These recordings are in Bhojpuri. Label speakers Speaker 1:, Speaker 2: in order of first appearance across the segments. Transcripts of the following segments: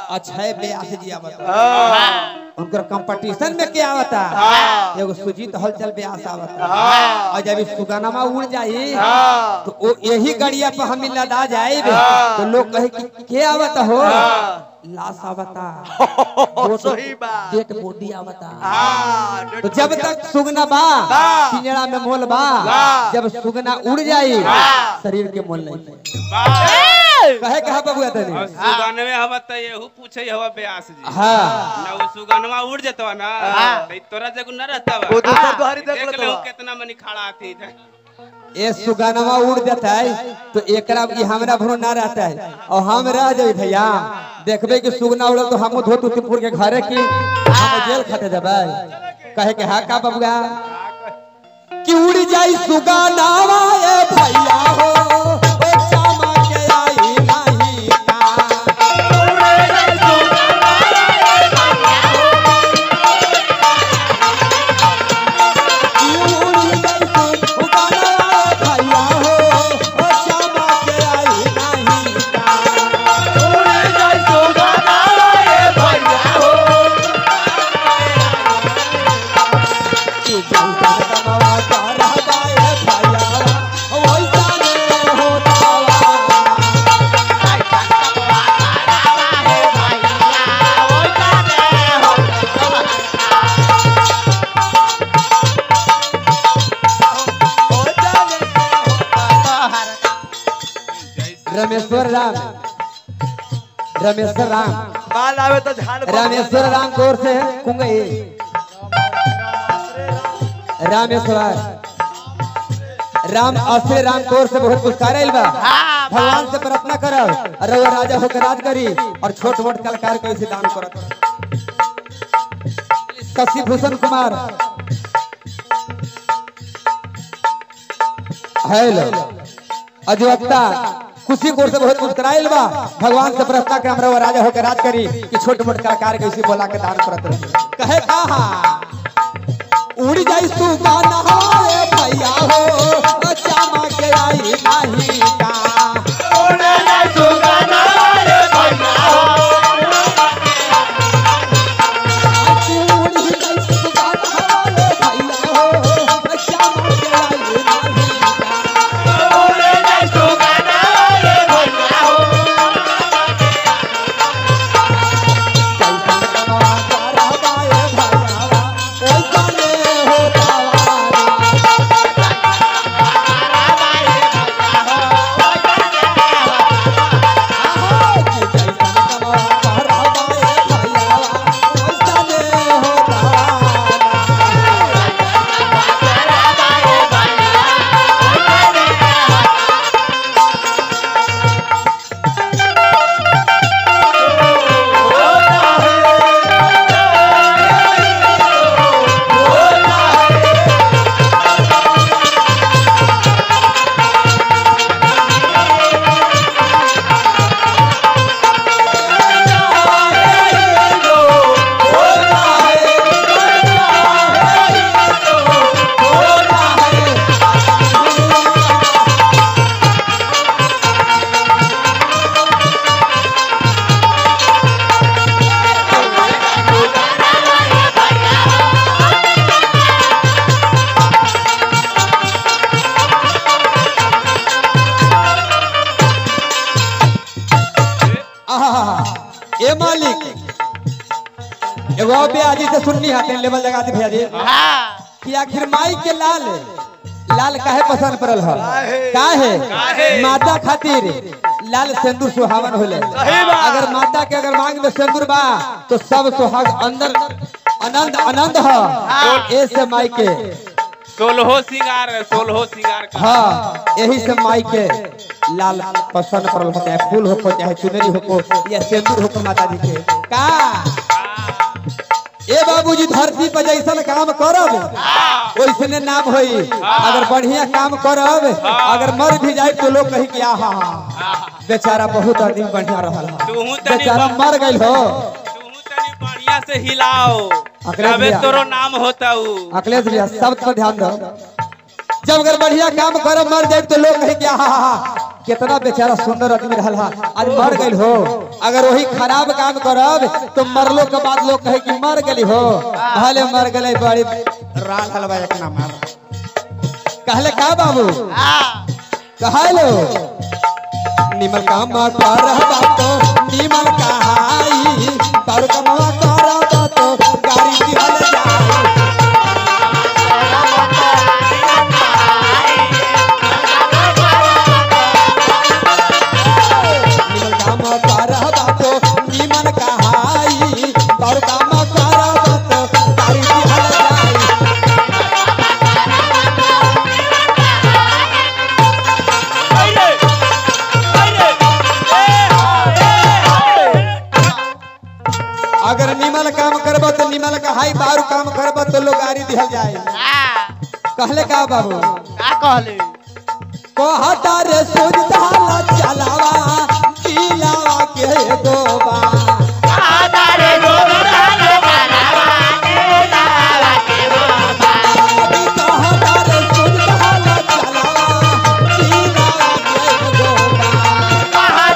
Speaker 1: अक्षय व्यास जी आवता
Speaker 2: हाँ
Speaker 1: उनकर कंपटीशन में क्या आवता
Speaker 2: हाँ।
Speaker 1: एगो सुजीत हलचल व्यास आवता
Speaker 2: हाँ।
Speaker 1: और जब ई सुगनमा उड़ जाई
Speaker 2: हाँ
Speaker 1: तो वो यही गड़िया पर हम लदा जाए
Speaker 2: हाँ।
Speaker 1: तो लोग कहे कि के आवता हो
Speaker 2: हाँ।
Speaker 1: लाश आवता
Speaker 2: सही बात
Speaker 1: डेट बॉडी आवता
Speaker 2: हाँ
Speaker 1: तो जब तक सुगना बा
Speaker 2: बा।
Speaker 1: पिंजड़ा में मोल बा
Speaker 2: बा।
Speaker 1: जब सुगना उड़ जाई
Speaker 2: हाँ।
Speaker 1: शरीर के मोल नहीं पाई।
Speaker 3: बाप
Speaker 1: कहे कहा बबुआ तनी
Speaker 3: और सुगनवे हवा त येहू पूछे हवा व्यास जी
Speaker 1: हाँ
Speaker 3: ना वो सुगनवा उड़ जतवा ना
Speaker 2: हाँ।
Speaker 3: तो तोरा जगह न रहता
Speaker 2: वो दूसरा दुहारी देख
Speaker 3: देख
Speaker 2: लेता
Speaker 3: ले
Speaker 2: बा।
Speaker 3: कितना मनी खड़ा थी
Speaker 1: ये सुगनमा उड़ जाता है तो एकरा ये हमरा भरो ना रहता है और हम रह जाए भैया देखबे कि सुगना उड़ल तो हम धोत उतपुर के घरे की हम जेल खाते जबै कहे के हा का बबुआ कि उड़ जाई सुगना ए भैया हो ओ चामा के आई नाही का रमेश्वर राम रमेश्वर राम
Speaker 2: माल आवे तो झाड़
Speaker 1: रामेश्वर राम कोर से कुंगई रामेश्वर राम असरे राम कोर से बहुत पुरस्कार आइल बा भगवान से प्रार्थना करब रउआ राजा होकर राज करी और छोट मोट कलाकार को ऐसे दान करत शशि भूषण कुमार हेलो अजवक्ता खुशी कोर से बहुत पुरस्कार आइल बा भगवान से प्रार्थना करब रउआ राजा होकर राज करी कि छोट मोट कलाकार को ऐसे बोला के दान करत रही कहे कहा उड़ जाई सुगाना रे भैया हो चामा के आई नाही का उड़ जाई सुगाना रे भैया हो चामा के आई नाही का कैसन कमा तारा बाए भैया ओइसने होता वाला ए मालिक एगो और ब्याजी से सुननी हाथे लेवल लगा दी भैया जी कि आखिर माई के लाल लाल काहे पसंद पड़ल है काहे
Speaker 3: काहे?
Speaker 1: माता खातिर लाल सिंदूर सुहावन होले
Speaker 2: सही बात।
Speaker 1: अगर माता के अगर मांग में सिंदूर बा तो सब सुहाग अंदर आनंद आनंद है ऐसे माई के
Speaker 3: सोलहो सिंगार सोलहो सिंगार का
Speaker 1: हाँ यही से माई के लाल पसंद पड़ल हो चाहे फूल हो चाहे चुनरी हो या सिंदूर हो माता जी के का ए बाबूजी धरती पर जैसन काम करब वैसने नाम होई अगर बढ़िया काम करब अगर मर भी जाए तो लोग कही कि आहा बेचारा बहुत आदमी बढ़िया रहल हा।
Speaker 3: तूहू तनी
Speaker 1: बेचारा
Speaker 3: बा-
Speaker 1: मर गइल हो
Speaker 3: तू तनी बढ़िया से हिलाओ
Speaker 1: अकलेश
Speaker 3: तबे
Speaker 1: भैया।
Speaker 3: तोरो नाम होता ऊ
Speaker 1: अखिलेश भैया शब्द पर ध्यान दो जब अगर बढ़िया काम करब मर जाए तो लोग कहे कि आहा कितना बेचारा सुंदर आदमी रहल हा आज मर गइल हो अगर वही खराब काम करब तो मरलो के बाद लोग कहे कि मर गली हो कहले मर गले बड़ी राल हलवा एक ना मार कहले का बाबू कहलो निमल काम कर बातो निमल कहाई पर कमवा कर बातो गाड़ी दिहल जाई निमल काम कर बातो निमल कहाई पर काम कर बातो गाड़ी दिहल जाई अगर निमल काम करब तो निमल कहाई बारू काम करब तो लोग गाड़ी दिहल जाई कहले का बाबू कहता रे सूझ धाला चलावा दिलावा के दोबा कहता रे सूझ धाला चलावा दिलावा के दोबा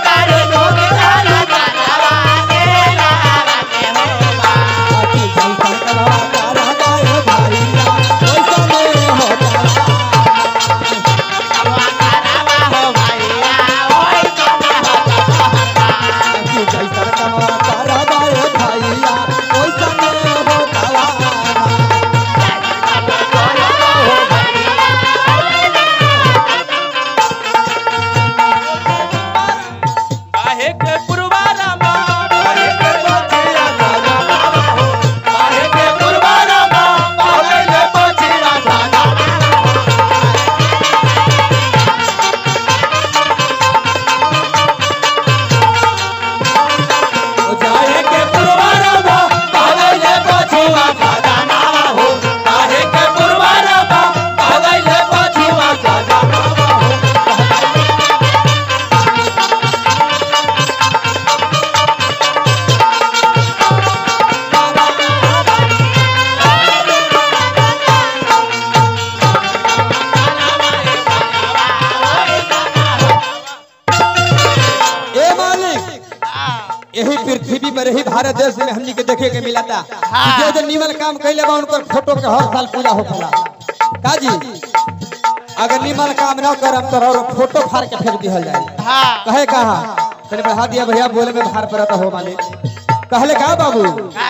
Speaker 1: आखी जल करवा कर गाए भाईया ओइसा में होता आखी जल करवा कर गाए भाईया ओइसा में होता
Speaker 3: काहे के पुरवारा माँ काहे के पछिया साजा काहे के पुरवारा माँ काहे के पछिया साजा काहे के पुरवारा माँ काहे के पछिया साजा नावा हो काहे के पुरवारा माँ काहे के पछिया साजा नावा हो
Speaker 1: ए मालिक यही पृथ्वी पर यही भारत देश में हमनी के देखे के मिला था जो जो निमल काम कैले बा उनकर फोटो के हर साल पूजा होखेला का जी अगर निमल काम न करम तो और फोटो फाड़ के फेंक दिहल जाए कहे कहा तने बढ़ा दिया भैया बोले में भार पड़ता हो मालिक कहले का बाबू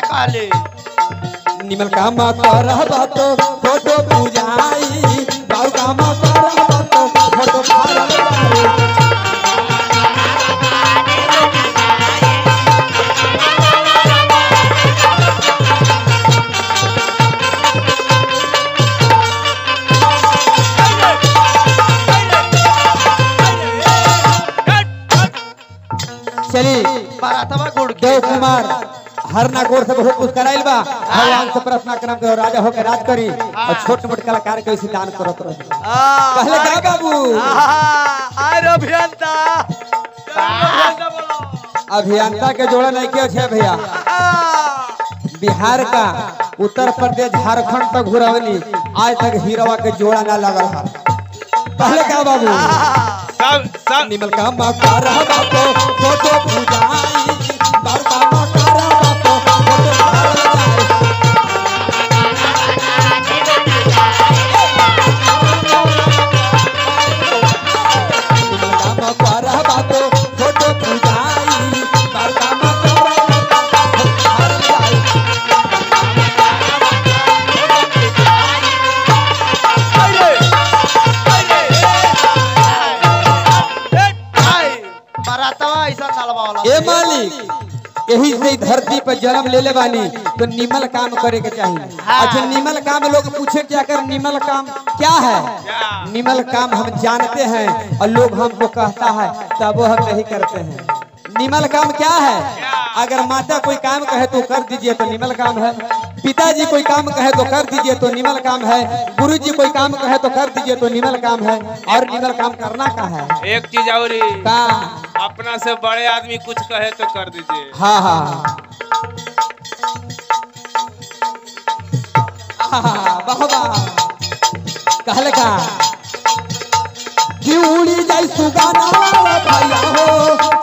Speaker 1: निमल काम कर बातो फोटो पूजाई बाबू काम कर बातो फोटो फाड़ जाई चली देव कुमार हरना गोर से बहुत कुछ कराइल बा भगवान से प्रार्थना करम के राजा होके राज करी और छोट मोट कलाकार के ऐसे दान करत रही कहले का बाबू
Speaker 2: आर अभियंता अभियंता बोलो
Speaker 1: अभियंता के जोड़ा नहीं के छे भैया बिहार का उत्तर प्रदेश झारखंड तक घुरवली आज तक हीरोवा के जोड़ा ना लगल है कहले का बाबू
Speaker 3: सब सब
Speaker 1: निमल का मका रहा बातो फोटो पूजाई बार का मका रहा बातो फोटो पूजाई निमल का मका रहा बातो फोटो पूजाई बार का मका रहा बातो फोटो पूजाई ए मालिक यही से ही धरती पर जन्म ले ले बानी तो निमल काम करे के चाहिए अच्छा निमल काम लोग पूछे क्या कर निमल काम क्या है निमल काम हम जानते हैं और लोग हमको कहता है तब वो हम नहीं करते हैं निमल काम क्या है अगर माता कोई काम कहे तो कर दीजिए तो निमल काम है पिताजी कोई काम कहे तो कर दीजिए तो निमल काम है गुरु जी कोई काम कहे तो कर दीजिए तो निमल काम है और निमल काम करना का है
Speaker 3: एक चीज और ही,
Speaker 1: काम
Speaker 3: अपना से बड़े आदमी कुछ कहे तो कर दीजिए
Speaker 1: हाँ हाँ आहा, वाह वाह कहले का कि उड़ी जाई सुगाना भैया हो